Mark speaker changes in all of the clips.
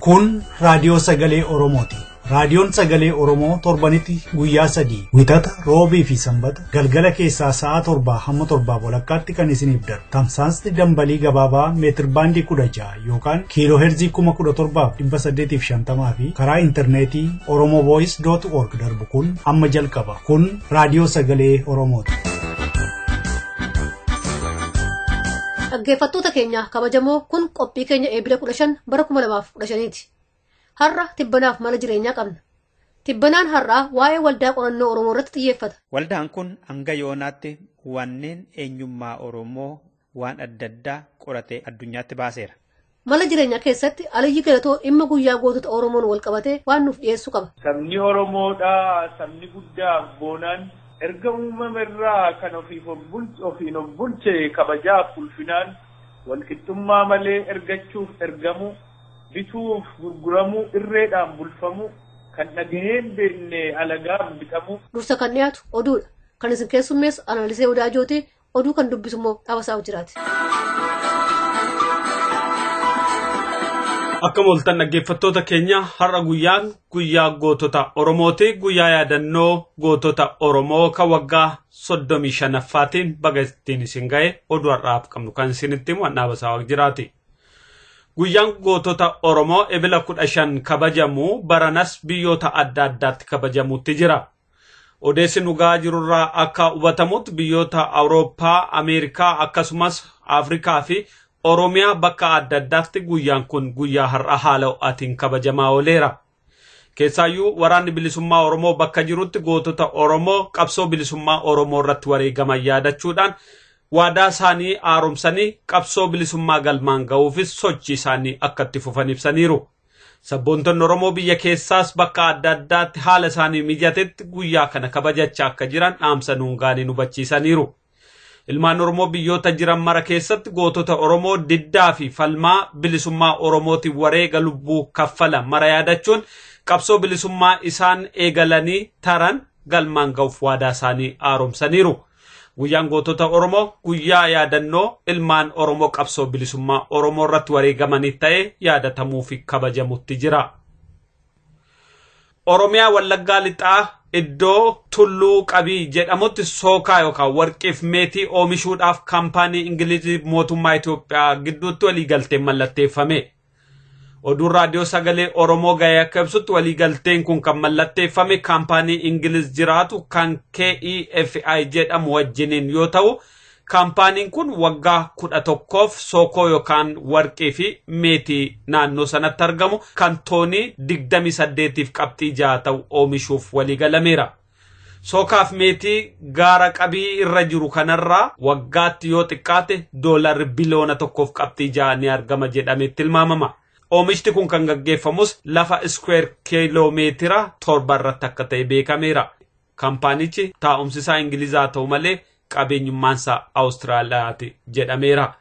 Speaker 1: Kun raadiyoo sagalee Oromooti. Raadiyoon sagalee Oromoo torbanitti guyyaa sadii wixata roobii fi sanbata galgala keessaa sa'a torbaa hamma torbaa walakkaatti kan isiniif darbu. Tamsaasni dambalii gabaabaa meetir baandii kudha ja'a yookaan kiiloo heerzii kuma kudha torbaaf dhibba saddeetiif shantamaa fi karaa intarneetii Oromoo Voice dot org darbu kun amma jalqaba. Kun raadiyoo sagalee Oromooti.
Speaker 2: Dhaggeeffattoota keenya kabajamoo kun qophii keenya eebila kudha shan bara kuma lamaaf kudha shaniiti. Har'a tibbanaaf mala jireenyaa qabna. Tibbanaan har'aa waa'ee waldaa qorannoo Oromoo irratti xiyyeeffata.
Speaker 3: Waldaan kun hanga yoonaatti wanneen eenyummaa Oromoo waan adda addaa qoratee addunyaatti baaseera.
Speaker 2: Mala jireenyaa keessatti Aliyyi Galatoo dhimma guyyaa gootota Oromoon wal qabatee waan nuuf dhiyeessu qaba.
Speaker 4: Sabni Oromoodhaa sabni guddaa boonaan erga uumama irraa kan ofiif ofiin of bulche kabajaaf ulfinaan walqixxummaa malee ergachuuf ergamu bituuf gurguramu irreedhaan bulfamu kan dhagaheen beekne alagaan bitamu.
Speaker 2: Dursa kan dhiyaatu oduudha. Kan isin keessummeessu Analisee Odaajooti oduu kan dubbisu immoo Dhabasaa Hojjiraati.
Speaker 5: Akka mooltan dhaggeeffattoota keenya har'a guyyaan guyyaa gootota Oromooti. Guyyaa yaadannoo gootota Oromoo kan waggaa soddomii shanaffaatiin baga ittiin isin ga'e oduu har'aaf qabnu kan isinitti himu Dhabasaa Hojjiraati. Guyyaan gootota Oromoo ebila kudha shan kabajamu baranas biyyoota adda addaatti kabajamutti jira. Odeessi dhugaa jirurraa akka hubatamutti biyyoota Awurooppaa, Ameerikaa akkasumas Afrikaa fi Oromiyaa bakka adda addaatti guyyaan kun guyyaa har'a haala ho'aatiin kabajamaa ooleera. Keessaayyuu waraanni bilisummaa Oromoo bakka jirutti gootota Oromoo qabsoo bilisummaa Oromoo irratti wareegaman yaadachuudhaan waadaa isaanii haaromsanii qabsoo bilisummaa galmaan ga'uufis sochii isaanii akka itti fufan ibsaniiru. Sabboontonni Oromoo biyya keessaas bakka adda addaatti haala isaanii mijatetti guyyaa kana kabajachaa akka jiran dhaamsa nuungaanii hubachiisaniiru. Ilmaan Oromoo biyyoota jiran mara keessatti gootota Oromoo diddaa fi falmaa bilisummaa Oromootiin wareega lubbuu kaffala mara yaadachuun qabsoo bilisummaa isaan eegalanii taran galmaan ga'uuf waadaa isaanii haaromsaniiru. Guyyaan gootota Oromoo guyyaa yaadannoo ilmaan Oromoo qabsoo bilisummaa Oromoo irratti wareegamanii ta'ee yaadatamuu fi kabajamutti jira. Oromiyaa Wallaggaa Lixaa iddoo tulluu qabii jedhamutti sookaa yookaan warqiif meetii oomishuudhaaf kaampaanii Ingilizii mootummaa Itoophiyaa gidduutti waliigalteen mallatteeffame. Oduun raadiyoo sagalee Oromoo ga'ee akka ibsutti waliigalteen kun kan mallatteeffame kaampaanii Ingiliz jiraatu kan KEFI jedhamu wajjiniin yoo ta'u, kaampaaniin kun waggaa kudha tokkoof sookoo yookaan warqii fi meetii naannoo sanatti argamu kan toonii digdami saddeetiif qabxii jaha ta'u oomishuuf waliigalameera. Sookaaf meetii gaara qabii irra jiru kanarraa waggaatti yoo xiqqaate doolarri biliyoona tokkoof qabxii jaha ni argama jedhamee tilmaamama. Oomishti kun kan gaggeeffamus lafa iskweer kiiloomeetira torba irratti akka ta'e beekameera. Kaampaanichi taa'umsi isaa Ingilizaa ta'u malee qabeenyummaansaa Awustiraaliyaati jedhameera.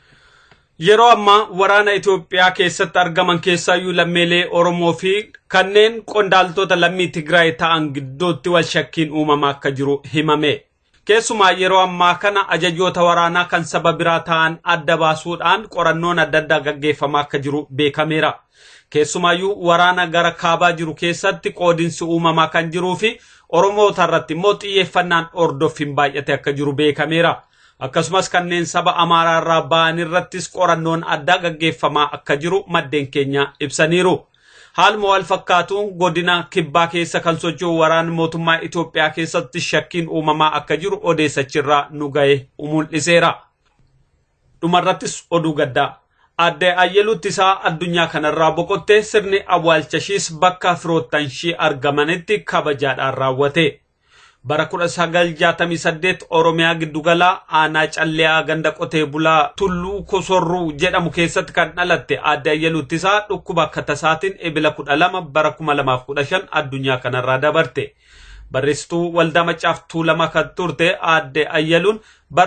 Speaker 5: Yeroo ammaa waraana Itoophiyaa keessatti argaman keessaayyuu lammiilee Oromoo fi kanneen qondaaltota lammii Tigraay ta'an gidduutti wal shakkiin uumamaa akka jiru himame. Keessumaa yeroo ammaa kana ajajoota waraanaa kan saba biraa ta'an adda baasuudhaan qorannoon adda addaa gaggeeffamaa akka jiru beekameera. Keessumaayyuu waraana gara kaabaa jiru keessatti qoodinsi uumamaa kan jiruu fi Oromoota irratti immoo xiyyeeffannaan hordoffiin baay'ate akka jiru beekameera. Akkasumas kanneen saba Amaaraa irraa ba'an irrattis qorannoon addaa gaggeeffamaa akka jiru maddeen keenya ibsaniiru. Haaluma wal fakkaatuun godina kibbaa keessa kan socho'u waraana mootummaa Itoophiyaa keessatti shakkiin uumamaa akka jiru odeessachirraa nu ga'e mul'iseera. Dhumarrattis oduu gaddaa. Aadde Ayyeluutti isaa addunyaa kanarraa boqottee sirni awwaalchashiis bakka firoottan ishii argamanitti kabajaadhaan raawwate. Bara 1968 Oromiyaa giddugalaa aanaa calleeyaa ganda qotee bulaa tulluu kosorruu jedhamu keessatti kan dhalatte aadde Ayyeluutti isaa dhukkuba akka tasaatiin ebila 12 bara 2015 addunyaa kanarraa dabarte. Barreessituu waldaa maccaaf tuulamaa kan turte aadde Ayyeluun bara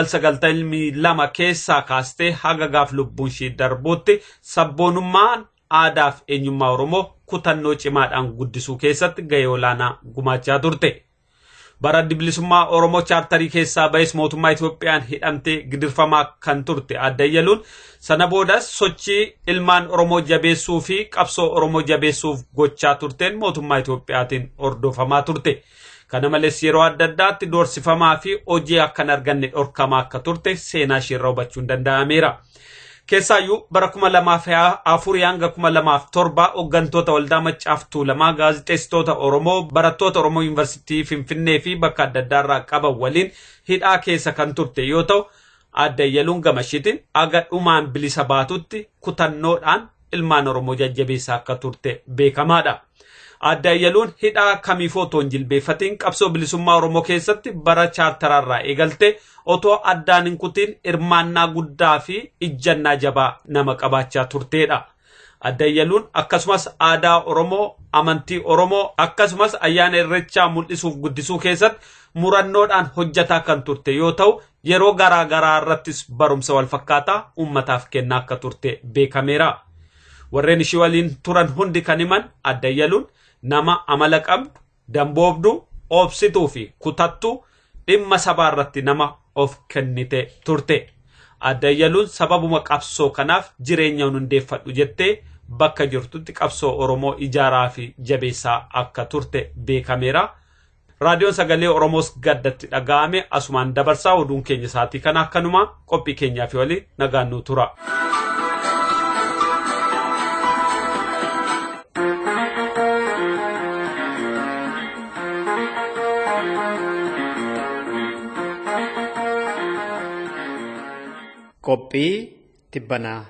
Speaker 5: 1992 keessaa kaastee haga gaaf lubbuun ishii darbuutti sabboonummaan aadaa fi eenyummaa Oromoo kutannoo cimaadhaan guddisuu keessatti gahee olaanaa gumaachaa turte. bara bilisummaa Oromoo chaartarii keessaa ba'es mootummaa Itoophiyaan hidhamtee gidirfamaa kan turte adda ayyaluun sana boodas sochii ilmaan Oromoo jabeessuu fi qabsoo Oromoo jabeessuuf gochaa turteen mootummaa Itoophiyaatiin hordofamaa turte. Kana malees yeroo adda addaatti doorsifamaa fi hojii akka hin arganne dhorkamaa akka turte seenaa isheerraa hubachuun danda'ameera. Keessaayyuu bara kuma lamaaf afurii hanga kuma lamaaf torba hooggantoota waldaa maccaaf tuulamaa gaazixeessitoota Oromoo barattoota Oromoo yuunivarsiitii Finfinnee fi bakka adda addaarraa qaban waliin hidhaa keessa kan turte yoo ta'u adda ayyaluun gamashiitiin aga dhumaan bilisa baatutti kutannoodhaan ilmaan Oromoo jajjabeessaa akka turte beekamaadha. Adda ayyaluun hidhaa kamiifoo otoo hin jilbeeffatiin qabsoo bilisummaa Oromoo keessatti bara chaartaraarraa eegalte otoo addaan hin kutiin hirmaannaa guddaa fi ijjannaa jabaa nama qabaachaa turteedha. Adda ayyaluun akkasumas aadaa Oromoo, amantii Oromoo akkasumas ayyaana irrechaa mul'isuuf guddisuu keessatti murannoodhaan hojjataa kan turte yoo ta'u yeroo garaa garaa irrattis barumsa wal fakkaataa uummataaf kennaa akka turte beekameera. Warreen ishii waliin turan hundi kan himan adda ayyaluun nama amala qabdu, damboobdu, obsituu fi kutattu dhimma sabaa irratti nama of kennite turte. Adda ayyaluun sababuma qabsoo kanaaf jireenya hundeeffadhu jettee bakka jirtutti qabsoo Oromoo ijaaraa fi jabeessaa akka turte beekameera. Raadiyoon sagalee Oromoos gaddatti dhaga'ame asumaan dabarsaa oduun keenya isaatii kana akkanuma qophii keenyaa fi waliin nagaannuu tura.
Speaker 3: Qophii tibbanaa.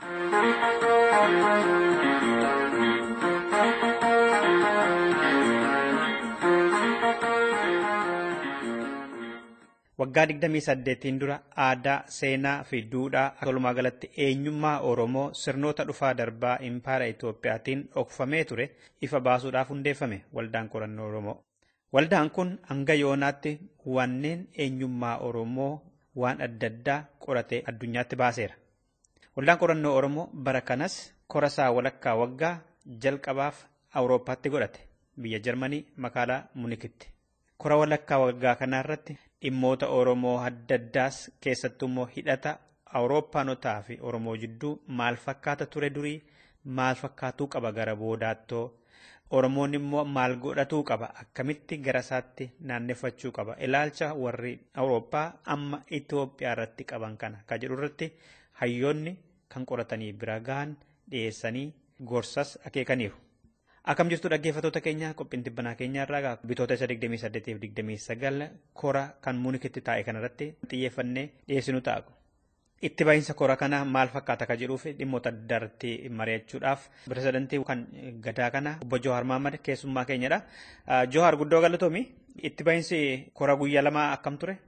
Speaker 3: Waggaa 28 dura aadaa, seenaa fi duudhaa walumaa galatti eenyummaa Oromoo sirnoota dhufaa darbaa impaara Itoophiyaatiin dhokfamee ture ifa baasuudhaaf hundeeffame waldaan qorannoo Oromoo. Waldaan kun hanga yoonaatti wanneen eenyummaa Oromoo waan adda addaa qoratee addunyaatti baaseera. Waldaan qorannoo Oromoo bara kanas korasaa walakkaa waggaa jalqabaaf Awurooppaatti godhate biyya Jarmanii magaalaa Munikitti. Kora walakkaa waggaa kanarratti dhimmoota Oromoo adda addaas keessattuu immoo hidhata Awurooppaanotaa fi Oromoo jidduu maal fakkaata ture durii maal fakkaatuu qaba gara boodaattoo Oromoon immoo maal godhatuu qaba akkamitti gara isaatti naanneffachuu qaba ilaalcha warri Awurooppaa amma Itoophiyaa irratti qaban kana kan jedhu irratti hayyoonni kan qoratanii bira gahan dhiyeessanii gorsas akeekaniiru. Akkam jirtu dhaggeeffattoota keenya qophiin tibbanaa keenya irraa bitoota isa 28 fi 29 kora kan Muunikitti taa'e kanarratti xiyyeeffannee dhiyeessinu ta'a. Itti bahinsa kora kana maal fakkaata kan jedhuuf dhimmoota adda irratti mari'achuudhaaf pirezidantii kan gadaa kana obbo Johaar Mahmad keessummaa keenyadha. Johaar guddoo galatoomi itti bahinsi kora guyyaa lama akkam ture?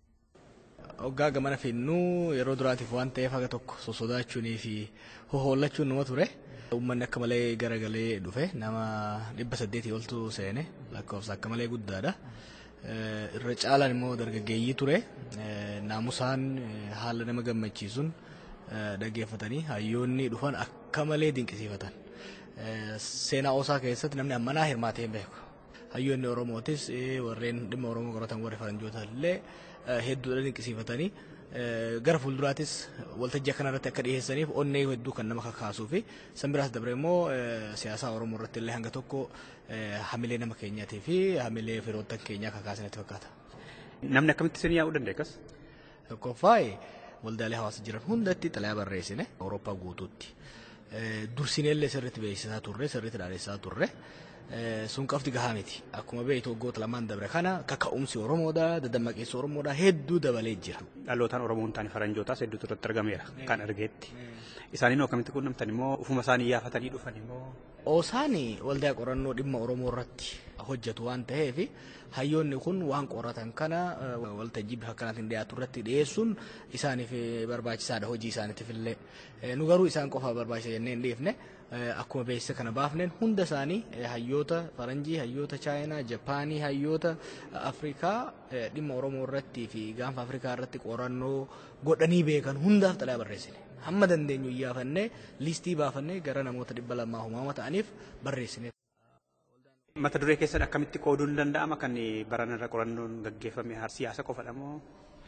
Speaker 6: Hoggaa gamana finnuu yeroo duraatiif waan ta'eef haga tokko sosodaachuunii fi hohollachuun nama ture. Uummanni akka malee garagalee dhufe nama dhibba saddeetii oltu seene lakkoofsa akka malee guddaadha. Irra caalaan immoo dargaggeeyyii ture. Naamusaan haala nama gammachiisuun dhaggeeffatanii hayyoonni dhufan akka malee dinqisiifatan. Seenaa osaa keessatti namni ammanaa hirmaatee hin beeku. Hayyoonni Oromootis warreen dhimma Oromoo qoratan warri faranjoota illee hedduudha dinqisiifatanii gara fuulduraatis waltajjii kanarratti akka dhiyeessaniif onnee hedduu kan nama kakaasuu fi san biraas dabre immoo siyaasaa Oromoo irratti illee hanga tokko hamilee nama keenyaatii fi hamilee firoottan keenyaa kakaasanitti fakkaata.
Speaker 3: Namni akkamitti isin yaa'uu dandeekas?
Speaker 6: Tokkoffaa waldaalee hawaasa jiran hundatti xalayaa barreessine Awurooppaa guutuutti. Dursinee illee sirriitti beeksisaa turre sirriitti dhaadheessaa turre. sun qofti gahaa miti. Akkuma beektu waggoota lamaan dabre kana kaka'umsi Oromoodha, daddammaqeessi Oromoodha hedduu dabalee jira.
Speaker 3: Dhalootaan Oromoo hin taane faranjootaas hedduutu irratti argameera kan argeetti. Isaaniin akkamitti quunnamtan immoo ufuma isaanii yaafatanii dhufan immoo.
Speaker 6: Oosaan waldaa qorannoo dhimma Oromoo irratti hojjetu waan ta'eef hayyoonni kun waan qoratan kana waltajjii bifa kanaatiin dhiyaatu irratti dhiyeessuun isaaniif barbaachisaadha hojii isaaniitiif illee. Nu garuu isaan qofa barbaachisa jennee hin dhiifne akkuma beeksisa kana baafneen hunda isaanii hayyoota faranjii, hayyoota chaayinaa, japaanii, hayyoota afrikaa dhimma oromoo irratti fi gaanfa afrikaa irratti qorannoo godhanii beekan hundaaf xalayaa barreessine. Hamma dandeenyu iyyaafannee liistii baafannee gara namoota dhibba lamaa humaama ta'aniif barreessine.
Speaker 3: Mata duree keessatti akkamitti qooduun danda'ama kan baranarra qorannoon gaggeeffame siyaasa qofadha moo?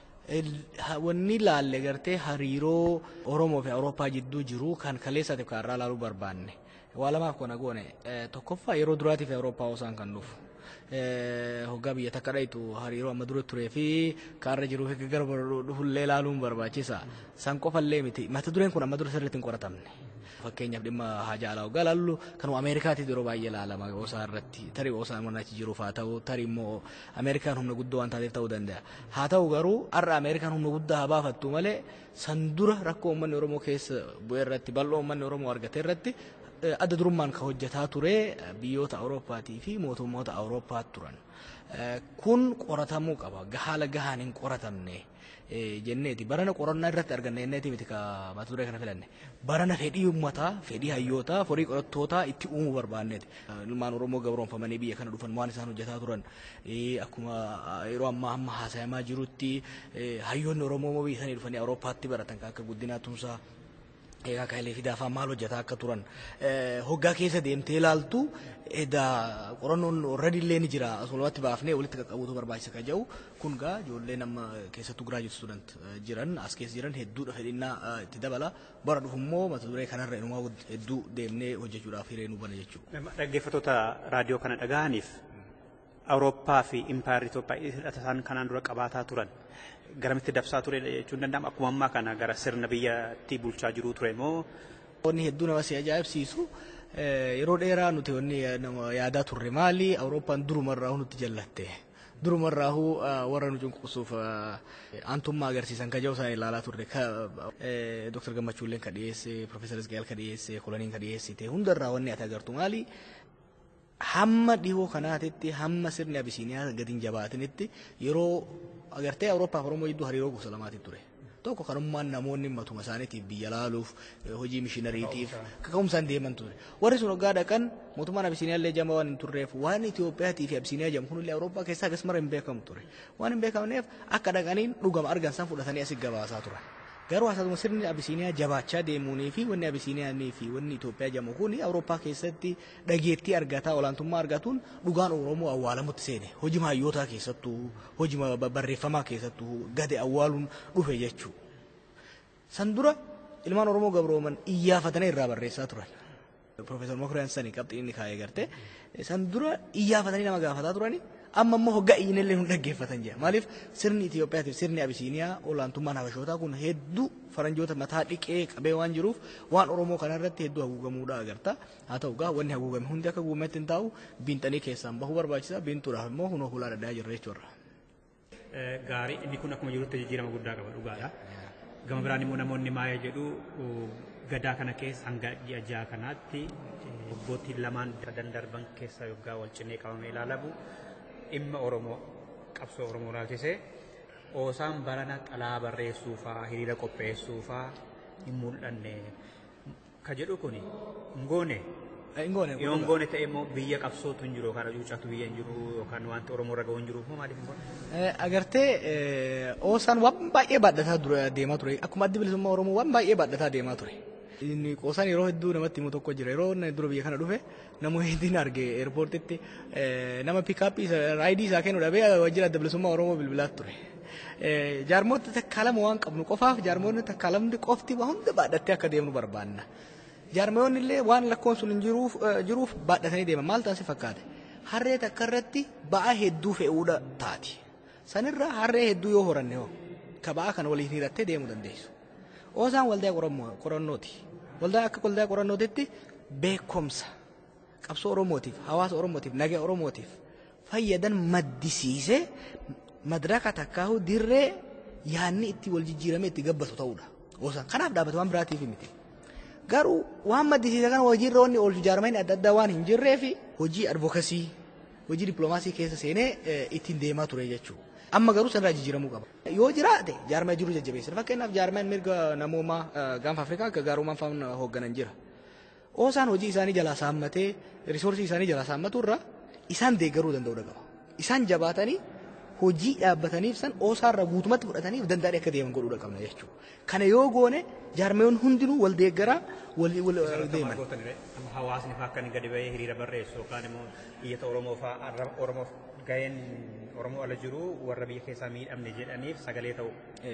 Speaker 6: Wanni laalle gartee hariiroo Oromoo fi Awurooppaa jidduu jiru kan kaleessaatiif kan irraa ilaaluu barbaanne. Waa lamaaf kana goone tokkoffaa yeroo duraatiif Awurooppaa osaan kan dhufu. hoggaa biyya takka dhayitu hariiroo amma dura turee fi kaarra jiruu fi gara dhufullee ilaaluun barbaachisa. San qofallee miti. Mata dureen kun amma dura sirriitti hin qoratamne. Fakkeenyaaf dhimma haja alaa hoggaa ilaallu kanuma Ameerikaatiif yeroo baay'ee ilaalama osaa irratti tarii osaa mana achi jiruuf haa ta'u tarii immoo Ameerikaan humna guddoo waan taateef ta'uu danda'a. Haa ta'u garuu har'a Ameerikaan humna guddaa haa baafattu malee san dura rakkoo uummanni Oromoo keessa bu'ee irratti bal'oo uummanni Oromoo argate irratti adda durummaan kan hojjetaa ture biyyoota Awurooppaatii fi mootummoota Awurooppaa turan. Kun qoratamuu qaba. Haala gahaan hin qoratamne jenneeti. Barana qorannaa irratti arganne jenneeti miti ka mata duree kana filanne. Barana fedhii uummataa, fedhii hayyootaa, horii qorattootaa itti uumuu barbaanneeti. Ilmaan Oromoo gabroonfamanii biyya kana dhufan waan isaan hojjetaa turan akkuma yeroo ammaa amma haasayamaa jirutti hayyoonni Oromoo biyya sanii dhufanii Awurooppaatti baratan kan akka guddinaa tumsaa egaa kaayilee fi daafaa maal hojjetaa akka turan hoggaa keessa deemtee ilaaltu edaa qorannoon already illee ni jira asumatti baafnee walitti qaqqabuutu barbaachisa kan jedhu kun gaa ijoollee nama keessattuu graduate student jiran as keessa jiran hedduudha fedhinnaa itti dabala bara dhufu immoo mata duree kanarra inumaa hedduu deemnee hojjechuudhaaf hiree nu bana jechuudha.
Speaker 3: Dhaggeeffattoota raadiyoo kana dhaga'aniif Awurooppaa fi Impaayarri Itoophiyaa hidhata isaan kanaan dura qabaataa turan garamitti dabsaa ture jechuun danda'ama akkuma ammaa kana gara sirna biyyatti bulchaa jiruu ture moo.
Speaker 6: Wanni hedduu nama si ajaa'ibsiisu yeroo dheeraa nuti wanni nama yaadaa turre maali Awurooppaan durumarraa nutti jallatte. Durumarraa warra nu cunqursuuf aantummaa agarsiisan kan jiru isaan ilaalaa turre. Dooktar Gammachuulleen ka dhiyeesse, Profeesar Isgaayil ka dhiyeesse, Koloniin ka dhiyeessite hundarraa wanni ati agartu maali hamma dhihoo kanaatitti hamma sirni abisiiniyaa gadi hin jabaatinitti yeroo agartee Awurooppaa fi Oromoo jidduu hariiroo gosa lamaati ture. Tokko kanummaan namoonni matuma isaaniitiif biyya laaluuf hojii mishinariitiif kaka'umsaan deeman ture. Warri sun hoggaa dhaqan mootummaan Abisiiniyaa illee jama waan hin turreef waan Itiyoophiyaatii fi Abisiiniyaa jedhamu kunillee Awurooppaa keessaa akkasuma hin beekamu ture. Waan hin beekamneef akka dhaqaniin dhugama argan san fudhatanii asii gabaasaa turan. Garuu haasatuma sirni Abisiiniyaa jabaachaa deemuunii fi wanni Abisiiniyaanii fi wanni Itoophiyaa jedhamu kun Awurooppaa keessatti dhageettii argataa olaantummaa argatuun dhugaan Oromoo awwaalamutti seene. Hojii maayyootaa keessattuu, hojii barreeffamaa keessattuu gadi awwaaluun dhufe jechuudha. San dura ilmaan Oromoo gabrooman iyyaafatanii irraa barreessaa turan. Profeesar Mokriyaan sanii qabxii inni kaa'ee garte. San dura iyyaafatanii nama gaafataa turani. Amma immoo hoggaa iyyinillee nu dhaggeeffatan jira. Maaliif sirni Itoophiyaatiif sirni Abisiiniyaa olaantummaan Habashootaa kun hedduu faranjoota mataa dhiqee qabee waan jiruuf waan Oromoo kanarratti hedduu haguugamuudha agarta. Haa ta'u gaa wanni haguugame hundi akka haguugametti hin taa'u biinxanii keessaan bahuu barbaachisa. Biintuudhaaf immoo hunoo hulaa daddaa jirra jechuudha.
Speaker 3: Gaarii inni kun akkuma jirutti jijjiirama guddaa qaba dhugaadha. Gama biraan immoo namoonni maayee jedhu gadaa kana keessa hanga ji'a ja'a kanaatti waggoottii lamaan darban keessa yoggaa wal cinee qabamee ilaalamu dhimma Oromoo qabsoo Oromoo ilaalchisee oosaan barana xalaa barreessuufaa hiriira qopheessuufaa hin mul'anne ka jedhu kun hin goone. Yoo hin goone ta'e immoo biyya qabsootu hin jiru yookaan cuucatu biyya hin jiru yookaan wanti Oromoo irra ga'u hin jiru maaliif hin goone?
Speaker 6: Agartee oosaan waan baay'ee baadhataa deemaa ture akkuma addi bilisummaa Oromoo waan baay'ee baadhataa deemaa ture. Inni qoosaan yeroo hedduu namatti himu tokko jira yeroo dura biyya kana dhufe namoonni hedduun arge eerpoortitti nama piikaappii raayidii isaa kennu dhabee wajjin adda bilisummaa Oromoo bilbilaa ture. Jaarmoota takkaalama waan qabnu qofaaf jaarmoonni takkaalamni qofti waan hunda baadhattee akka deemnu barbaanna. Jaarmoonni illee waan lakkoon sun hin jiruuf baadhatanii deeman maal taasise fakkaate. Harree takka irratti ba'aa hedduu fe'uudha taati. Sanirra harree hedduu yoo horanne hoo ka ba'aa kana waliin hirattee deemuu dandeessu. Oosaan waldaa qorannooti. Waldaa akka waldaa qorannootitti beekumsa qabsoo Oromootiif, hawaasa Oromootiif, nagaa Oromootiif fayyadan maddisiisee madaraka takkaahu dirree yaanni itti wal jijjiiramee itti gabbatu ta'uudha. Oosaan kanaaf dhaabbata waan biraatiif miti. Garuu waan maddisiisa kana hojiirra wanni oolchu jaarmeen adda addaa waan hin jirree fi hojii advokasii, hojii dippiloomaasii keessa seenee ittiin deemaa ture jechuudha. amma garuu sanirraa jijjiiramuu qaba. Yoo jiraate jaarmaa jiru jajjabeessan fakkeenyaaf jaarmaan mirga namoomaa gaanfa Afrikaa akka gaarummaan faana hoogganan jira. Oosaan hojii isaanii jalaa saammatee risoorsii isaanii jalaa saammatu irraa isaan deeggaruu danda'uu qaba. Isaan jabaatanii hojii dhaabbataniif san oosaarra guutumatti fudhataniif danda'anii akka deeman godhuudha qabna jechuudha. Kana yoo goone jaarmeewwan hundinuu wal deeggaraa wal deeman.
Speaker 3: Hawaasni fa'aa akka inni gadi bahee hiriira barreessu yookaan immoo iyyata Oromoo fa'aa Oromoof gaheen Oromoo ala jiru warra biyya keessaa miidhamne jedhaniif sagalee ta'u.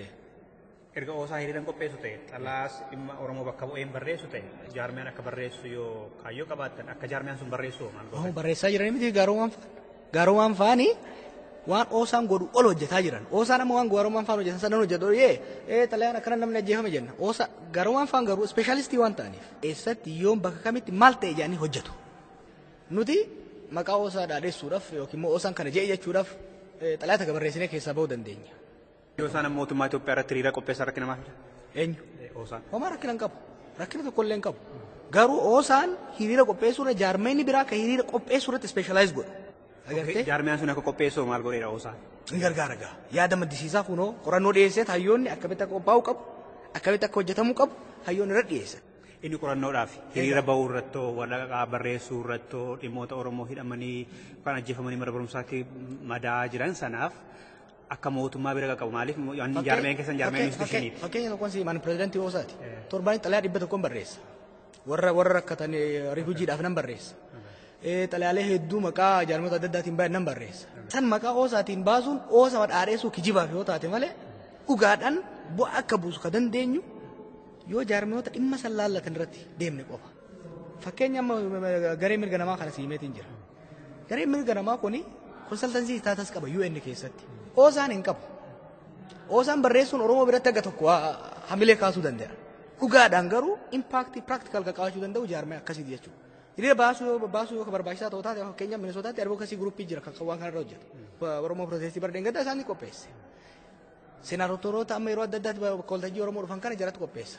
Speaker 3: Erga oosaa hiriiran qopheessu ta'e xalaas dhimma Oromoo bakka bu'een barreessu ta'e jaarmiyaan akka barreessu yoo kaayyoo qabaattan akka jaarmiyaan sun barreessu maal
Speaker 6: goota? Barreessaa jiranii miti gaarummaan fa'aan. Gaarummaan fa'aanii waan oosaan godhu ol hojjetaa jiran. Oosaan amma waan gaarummaan fa'aan hojjetan sanan hojjetu yee ee xalayaan akkana namni ajjeefame jenna. Oosa gaarummaan fa'aan garuu ispeeshaalistii waan ta'aniif. Eessatti yoom bakka kamitti maal ta'e jedhanii hojjetu. Nuti maqaa oosaa dhaadheessuudhaaf yookiin immoo oosaan kana je'e jechuudhaaf xalayaa takka barreessinee keessaa bahuu dandeenya.
Speaker 3: Yoo isaan mootummaa Itoophiyaa irratti hiriira qopheessan rakkina maal?
Speaker 6: Eenyu?
Speaker 3: Oosaan.
Speaker 6: Homaa rakkina hin qabu. Rakkina tokko illee hin qabu. Garuu oosaan hiriira qopheessuurra jaarmeenni biraa kan hiriira qopheessuu irratti ispeeshalaayis godhu. Agartee?
Speaker 3: Jaarmiyaan sun akka qopheessu maal godheera oosaan?
Speaker 6: Ni gargaara gaa. Yaada maddisiisaa kunoo qorannoo dhiyeessee hayyoonni akkamitti akka qophaa'uu qabu akkamitti akka hojjetamuu qabu hayyoonni irra dhiyeessan.
Speaker 3: Inni qorannoodhaaf hiriira bahuu irrattoo waraqaa barreessuu irrattoo dhimmoota Oromoo hidhamanii yookaan ajjeefamanii mana barumsaatti madaa jiran sanaaf akka mootummaa bira qaqqabu maaliif jaarmeen keessan jaarmeen institushiniiti.
Speaker 6: Fakkeenya tokkoon si maani pirezidantii Oosaati. Torbaanii xalayaa dhibba tokkoon barreessa. Warra warra rakkatan rifuujiidhaaf nan barreessa. Xalayaalee hedduu maqaa jaarmota adda addaatiin baay'een nan barreessa. San maqaa Oosaatiin baasuun Oosa madhaadheessuu kijibaaf yoo taate malee dhugaadhaan bu'aa akka buusu ka dandeenyu yoo jaarmoota dhimma san laallatan irratti deemne qofa. Fakkeenya amma garee mirga namaa kana siimeetiin jira. Gareen mirga namaa kuni konsaltansii taatas qaba UN keessatti. Oosaan hin qabu. Oosaan barreessuun Oromoo biratti akka tokko hamilee kaasuu danda'a. Dhugaadhaan garuu impaaktii piraaktikal kan qabaachuu danda'u jaarmee akkasiiti jechuudha. Hiriira baasuu baasuu yoo barbaachisaa ta'u taate fakkeenyaaf Minisootaatti advookasii guruppii jira kan waan kanarra hojjetu. Oromoo Pirootestii Bardeen gaddaa isaanii qopheesse. Senaatoroota amma yeroo adda addaatti bakka waltajjii Oromoo dhufan kana jalatti qopheessa.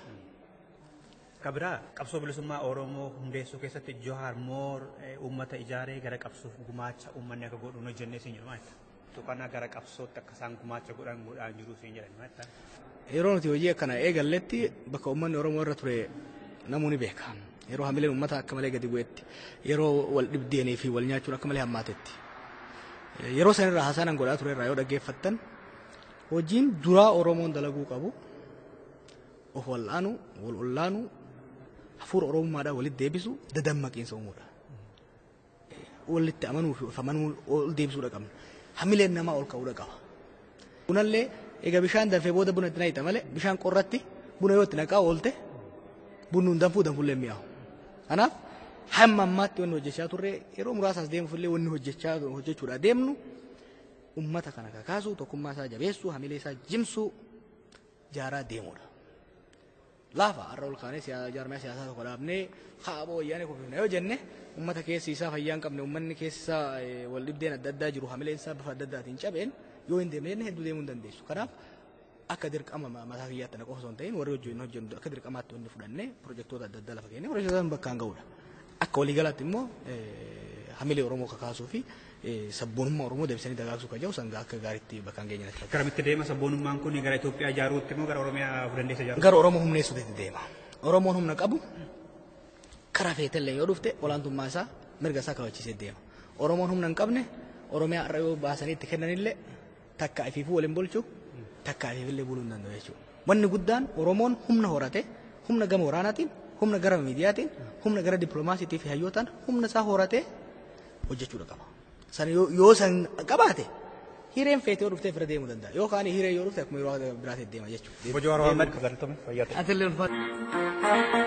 Speaker 3: Kabiraa qabsoo bilisummaa Oromoo hundeessuu keessatti Johaar Moor uummata ijaaree gara qabsoof gumaacha uummanni akka godhu hojjennee siin jedhu maal tuqannaa gara qabsootti akka isaan gumaacha godhan godhaan jiru siin jedhan maal
Speaker 6: Yeroo nuti hojii akkana eegalletti bakka uummanni Oromoo irra ture namuu ni beeka. Yeroo hamileen uummata akka malee gadi bu'etti yeroo wal dhibdeenii fi wal nyaachuun akka malee hammaatetti. Yeroo sanirraa haasaan godhaa ture irraa yoo dhaggeeffattan hojiin duraa Oromoon dalaguu qabu of wal'aanu wal ollaanu hafuura oromummaadhaan walitti deebisu dadammaqiinsa uumuudha. Walitti amanuu fi of amanuu ol deebisuudha qabna. Hamileen namaa ol ka'uudha qaba. Bunallee egaa bishaan danfee booda buna itti naqita malee bishaan qorratti buna yoo itti naqaa oolte bunni hin danfuu danfullee mi'aawu. Kanaaf hamma ammaatti wanni hojjechaa turre yeroo muraasaas deemuufillee wanni hojjechaa hojjechuudha deemnu ummata kana kakaasuu tokkummaa isaa jabeessuu hamilee isaa jimsuu jaaraa deemuudha. Laafa har'a ol kaanee jaarmaya siyaasaa tokko dhaabnee haaboo wayyaanee kuffifna yoo jenne ummata keessi isaa fayyaa hin qabne ummanni keessi isaa wal dhibdeen adda addaa jiru hamileen isaa bifa adda addaatiin cabeen yoo hin deemne jenne hedduu deemuu hin dandeessu. Kanaaf akka dirqama mataa kiyyaatti na qofa osoo hin ta'in warri hojii hojjennu akka dirqamaatti wanni fudhannee pirojektoota adda addaa lafa kennee pirojektoota bakkaan ga'uudha. Akka waliigalaatti immoo hamilee Oromoo kakaasuu fi sabboonummaa Oromoo deebisanii dagaagsuu kan jedhu sangaa akka gaariitti bakkaan geenye natti
Speaker 3: Garamitti deema sabboonummaan kun gara Itoophiyaa ijaaruutti immoo gara Oromiyaa dandeessa ijaaruutti?
Speaker 6: Gara Oromoo humneessuutti deema. Oromoon humna qabu karaa feetellee yoo dhufte olaantummaa isaa mirga isaa kabachiisee deema. Oromoon humna hin qabne Oromiyaa irra yoo baasanii itti kennanillee takka ifiifuu waliin bulchu takka ifiifillee buluu hin danda'u jechuudha. Wanni guddaan Oromoon humna horate humna gama waraanaatiin humna gara miidiyaatiin humna gara dippiloomaasiitii fi hayyootaan humna isaa horatee hojjechuudha qaba. San yoo san qabaate hireen feetee yoo dhuftee fira deemuu danda'a. Yookaan hiree yoo dhufte akkuma yeroo biraatti deema jechuudha.
Speaker 3: Bojo Haroo Ahmed galtome fayyaa ta'e.
Speaker 6: Atillee ulfaata.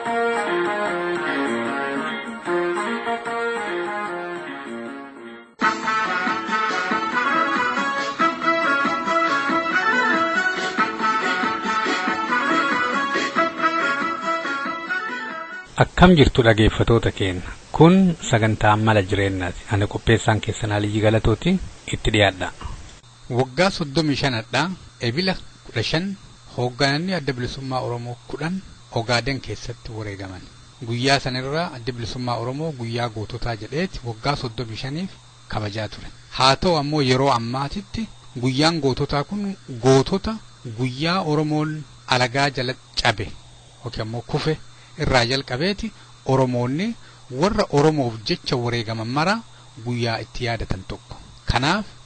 Speaker 7: Akkam jirtu dhageeffatoota keenya kun sagantaa mala jireenyaati ani qopheessaan keessan Aliyyi Galatooti itti dhiyaadha.
Speaker 8: Waggaa soddomii shanadhaa ebila kudha shan hooggananni adda bilisummaa Oromoo kudhan Ogaaden keessatti wareegaman. Guyyaa sanarraa adda bilisummaa Oromoo guyyaa goototaa jedheeti waggaa soddomii shaniif kabajaa ture. Haa ta'u ammoo yeroo ammaatitti guyyaan goototaa kun gootota guyyaa Oromoon alagaa jala cabe yookiin ammoo kufe irraa jalqabeeti Oromoonni warra Oromoof jecha wareegaman mara guyyaa itti yaadatan tokko. Kanaaf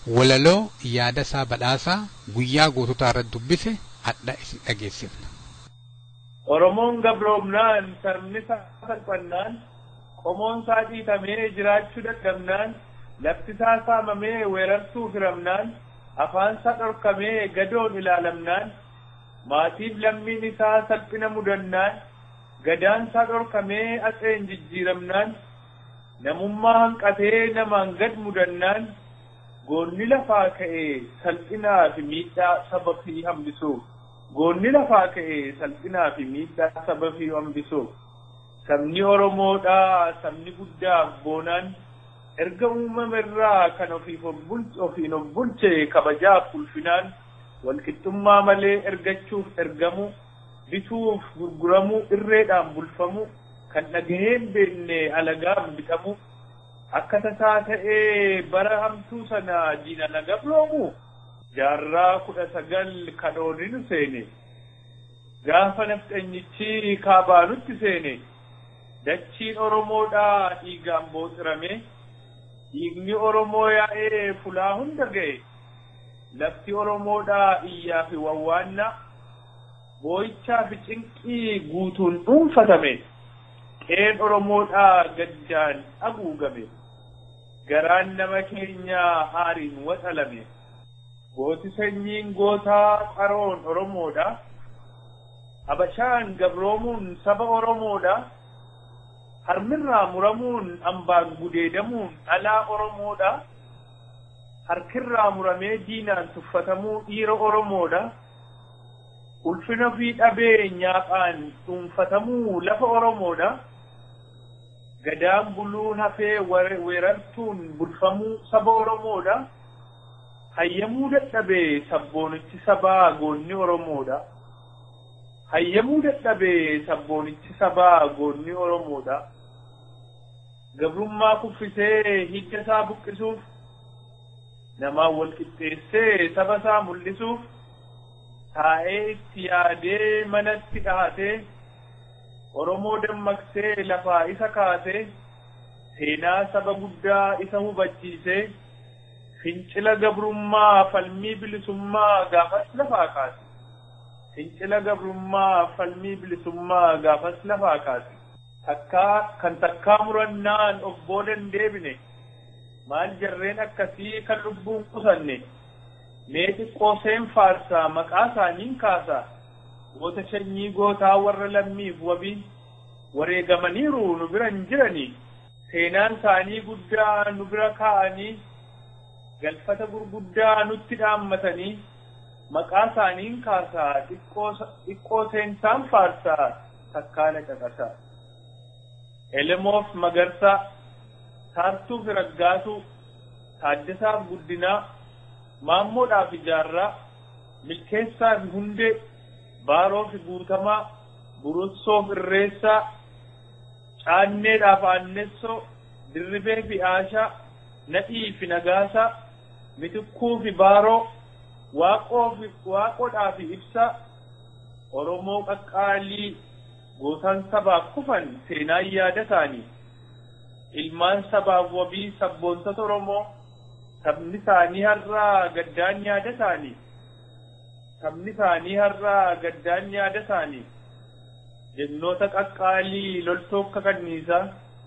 Speaker 8: walaloo yaada isaa badhaasaa guyyaa goototaa irratti dubbise hadha isin dhageessifna.
Speaker 4: Oromoon gabroomnaan sabni isaa salphannaan qomoon isaa dhiitamee jiraachuu dadhabnaan lafti isaa saamamee weerartuu firamnaan afaan isaa dhorkamee gadoon ilaalamnaan maatiif lammiin isaa salphina mudannaan gadaan isaa dhorkamee atseen jijjiiramnaan namummaa hanqatee namaan gad mudannaan goonni lafaa ka'ee salphinaa fi miidhaa saba fi hambisuuf goonni lafaa ka'ee salphinaa fi miidhaa saba fi hambisuuf sabni oromoodhaa sabni guddaaf boonaan erga uumama irraa kan ofiif ofiin of bulche kabajaaf ulfinaan walqixxummaa malee ergachuuf ergamu bituuf gurguramu irreedhaan bulfamu kan dhagaheen beenne alagaaf bitamu akka tasaa ta'ee bara hamtuu sana diina na gabroomu jaarraa kudha sagal kadhooninu seene gaafa nafxanyichi kaabaanutti seene dachiin oromoodhaa dhiigaan booxirame dhiigni oromoo yaa'ee fulaa hunda ga'e lafti oromoodhaa iyyaa fi wawwaanna boo'ichaa fi cinqii guutuun dhuunfatame qeen oromoodhaa gaddaan haguugame garaan nama keenyaa aariin waxalame gooti sanyiin gootaa qaroon oromoodha habashaan gabroomuun saba oromoodha harmirraa muramuun ambaan gudeedamuun dhalaa oromoodha harkirraa muramee diinaan tuffatamuu dhiira oromoodha ulfina fi dhabee nyaaphaan dhuunfatamuu lafa oromoodha gadaan buluun hafee weerartuun bulfamuu saba oromoodha hayyamuu dadhabee sabboonichi sabaa goonni oromoodha hayyamuu dadhabee sabboonichi sabaa goonni oromoodha gabrummaa kuffisee hidda isaa buqqisuuf namaan wal qixxeessee saba isaa mul'isuuf taa'ee itti yaadee manatti dhahatee Oromoo dammaqsee lafaa isa kaasee seenaa saba guddaa isa hubachiisee fincila gabrummaa falmii bilisummaa gaafas lafaa kaase. Fincila gabrummaa falmii bilisummaa gaafas lafaa kaase. Takkaa kan takkaa murannaan of boodan deebine maal jarreen akkasii kan lubbuun qusanne mee xiqqoo seen faarsaa maqaa isaaniin kaasaa. goota sanyii gootaa warra lammiif wabii wareegamaniiru nu biran jiranii seenaan isaanii guddaa nu bira kaa'anii galfata gurguddaa nutti dhaammatanii maqaa isaaniin kaasaa xiqqoo seensaan faarsaa takkaala caqasaa elemoof magarsaa saartuuf raggaatuu taaddasaaf guddinaa maammoodhaaf ijaarraa milkeessaaf hundee baaroo fi guutamaa burussoof irreessaa caanneedhaaf aannessoo dirribee fi aashaa nadhii fi nagaasaa mitikkuu fi baaroo waaqoo fi waaqodhaa fi ibsaa oromoo qaqqaalii gootaan sabaaf kufan seenaan yaada isaanii ilmaan sabaaf wabii sabboontota oromoo sabni isaanii har'aa gaddaan yaada isaanii sabni isaanii har'aa gaddaan yaada isaanii jennoota qaqqaalii loltoota kanniisaa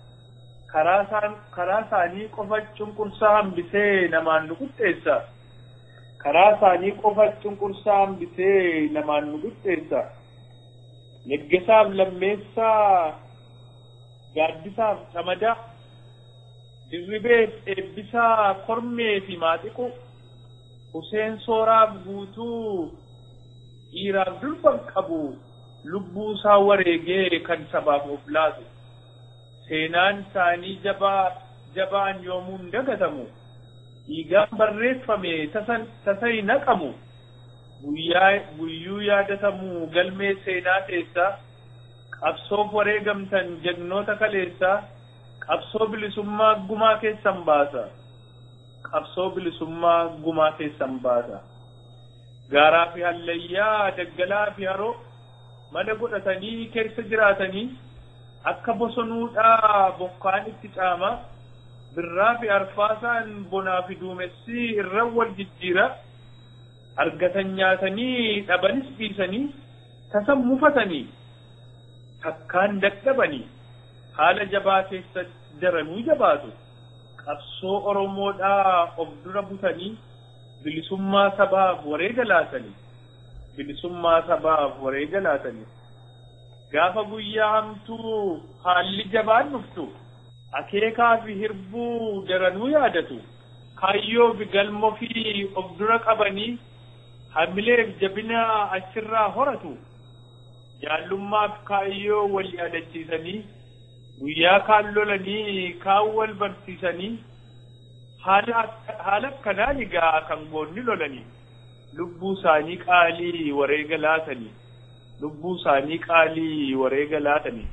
Speaker 4: karaa isaanii qofa cunqursaa hambisee namaan nu qixxeessa karaa isaanii qofa cunqursaa hambisee namaan nu qixxeessa neggesaaf lammeessaa gaaddisaaf camadaa dirribeef eebbisaa kormee fi maaxiqu Huseen sooraaf guutuu dhiiraaf durban qabu lubbuu isaa wareegee kan sabaaf of laatu seenaan isaanii jabaa jabaan yoomuun dagatamu dhiigaan barreeffame tasa hin naqamu guyyaa guyyuu yaadatamu galmee seenaa keessaa qabsoof wareegamtan jagnoota kaleessaa qabsoo bilisummaa gumaa keessan baasa. qabsoo bilisummaa gumaa keessan baasa. Gaaraa fi hallayyaa daggalaa fi haroo mala godhatanii keessa jiraatanii akka bosonuudhaa bokkaan itti caama birraa fi arfaasaan bonaa fi duumessi irra wal jijjiira argatan nyaatanii dhabanis dhiisanii tasan mufatanii takkaan dadhabanii haala jabaa keessa daranuu jabaatu qabsoo oromoodhaa of dura butanii bilisummaa sabaaf wareega laatanii bilisummaa sabaaf wareega laatanii gaafa guyyaa hamtuu haalli jabaan dhuftu akeekaa fi hirbuu daranuu yaadatu kaayyoo fi galmoo fi of dura qabanii hamileef jabina achirraa horatu jaallummaaf kaayyoo wal yaadachiisanii guyyaa kaan lolanii kaan wal barsiisanii haala akkanaan egaa kan goonni lolanii lubbuu isaanii qaalii wareega laatanii lubbuu isaanii qaalii wareega laatanii.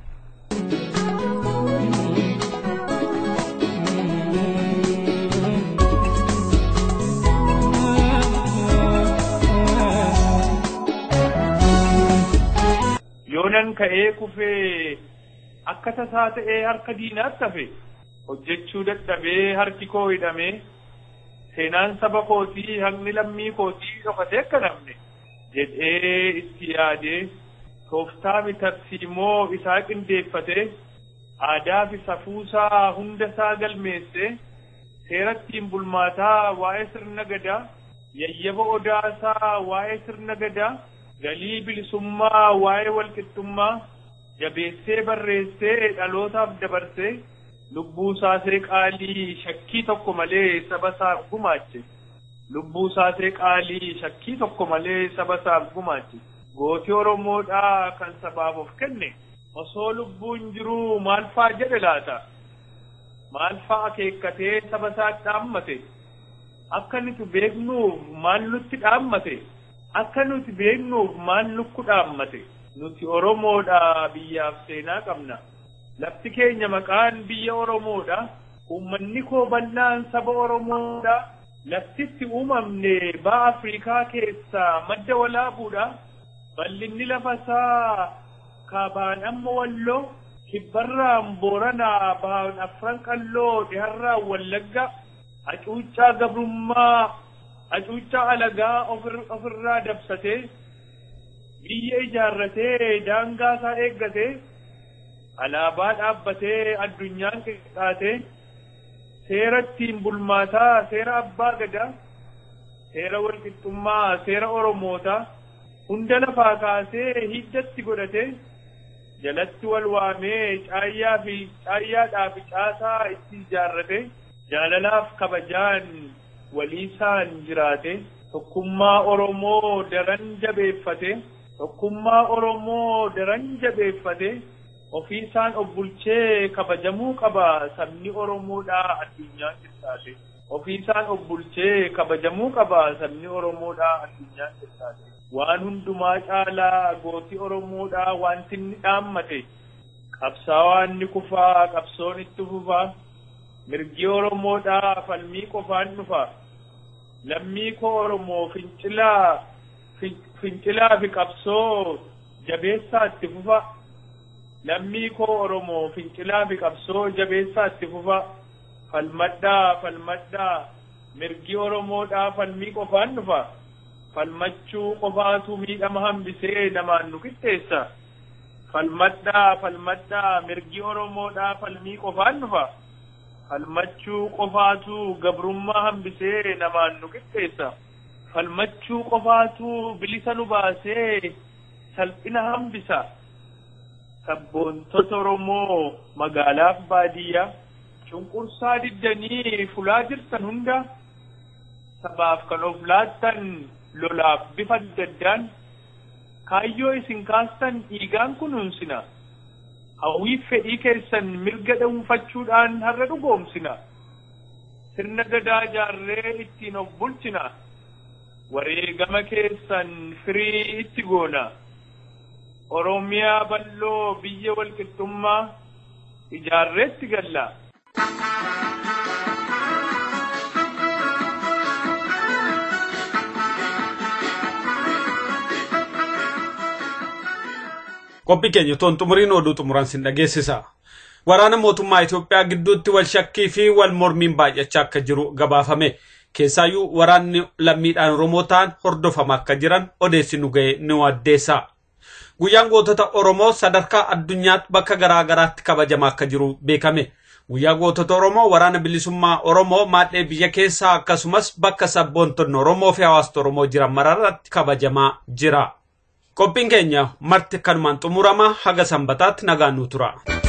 Speaker 4: yoonan ka'ee kufee akka tasaa ta'ee harka diinaatti hafe hojjechuu dadhabee harki koo hidhamee seenaan saba kootii haqni lammii kootii dhokatee akka namne jedhee itti yaadee tooftaa mitarsiimoo isaa qindeeffatee aadaa fi safuusaa hunda isaa galmeessee seera ittiin bulmaataa waa'ee sirna gadaa yayyaba odaasaa waa'ee sirna gadaa galii bilisummaa waa'ee walqixxummaa jabeessee barreessee dhalootaaf dabarsee lubbuu isaasee qaalii shakkii tokko malee saba isaaf gumaache lubbuu isaasee qaalii shakkii tokko malee saba isaaf gumaache gootii oromoodhaa kan sabaaf of kenne osoo lubbuun jiruu maal faa jedhe laata maal faa akeekkatee saba isaatti dhaammate akka nuti beeknuuf maal nutti dhaammate akka nuti beeknuuf maal nukku dhaammate nuti oromoodha biyyaaf seenaa qabna lafti keenya maqaan biyya oromoodha ummanni koo bal'aan saba oromoodha laftitti uumamne ba'a afriikaa keessaa madda walaabuudha bal'inni lafa isaa kaabaan amma walloo kibbarraan booranaa bahan afran qalloo dhiharraan wallagga hacuuccaa gabrummaa hacuuccaa alagaa ofirraa dabsatee biyya ijaarratee daangaa isaa eeggatee alaabaa dhaabbatee addunyaan qixxaatee seera ittiin bulmaataa seera abbaa gadaa seera walqixxummaa seera oromootaa hunda lafaa kaasee hiddatti godhatee jalatti wal waamee caayyaa fi caayyaadhaa fi caasaa itti ijaarrate jaalalaaf kabajaan waliisaan jiraate tokkummaa oromoo daran jabeeffate tokkummaa oromoo daran jabeeffate ofiisaan of bulchee kabajamuu qaba sabni oromoodhaa addunyaan qixxaate ofiisaan of bulchee kabajamuu qaba sabni oromoodhaa addunyaan qixxaate waan hundumaa caalaa gootii oromoodhaa wanti inni dhaammate qabsaawaan ni kufaa qabsoon itti fufaa mirgi oromoodhaa falmii qofaan dhufa lammii koo oromoo fincilaa fincilaa fi qabsoo jabeessaa itti fufa lammii koo oromoo fincilaa fi qabsoo jabeessaa itti fufa falmadhaa falmadhaa mirgi oromoodhaa falmii qofaan dhufa falmachuu qofaatu miidhama hambisee namaan nu qixxeessa falmadhaa falmadhaa mirgi oromoodhaa falmii qofaan dhufa falmachuu qofaatu gabrummaa hambisee namaan nu qixxeessa falmachuu qofaatu bilisa nu baasee salphina hambisa sabboontota oromoo magaalaaf baadiyyaa cunqursaa diddanii fulaa jirtan hunda sabaaf kan of laattan lolaaf bifa adda addaan kaayyoo isin kaastan dhiigaan kunuunsina hawwiif fedhii keessan mirga dhuunfachuudhaan har'a dhugoomsina sirna gadaa jaarree ittiin of bulchina wareegama keessan firii itti goona oromiyaa bal'oo biyya walqixxummaa ijaarreetti galla.
Speaker 5: qophii keenya toon xumuriin oduu xumuran sin dhageessisa. Waraana mootummaa Itoophiyaa gidduutti wal shakkii fi wal mormiin baay'achaa akka jiru gabaafame. Keessaayyuu waraanni lammiidhaan Oromoo ta'an hordofamaa akka jiran odeessi nu ga'e ni addeessa. Guyyaan gootota Oromoo sadarkaa addunyaatti bakka garaa garaatti kabajamaa akka jiru beekame. Guyyaa gootota Oromoo waraana bilisummaa Oromoo maadhee biyya keessaa akkasumas bakka sabboontonni Oromoo fi hawaasota Oromoo jiran mararratti kabajamaa jira. Qophiin keenya marti kanumaan xumurama haga sanbataatti nagaan nu tura.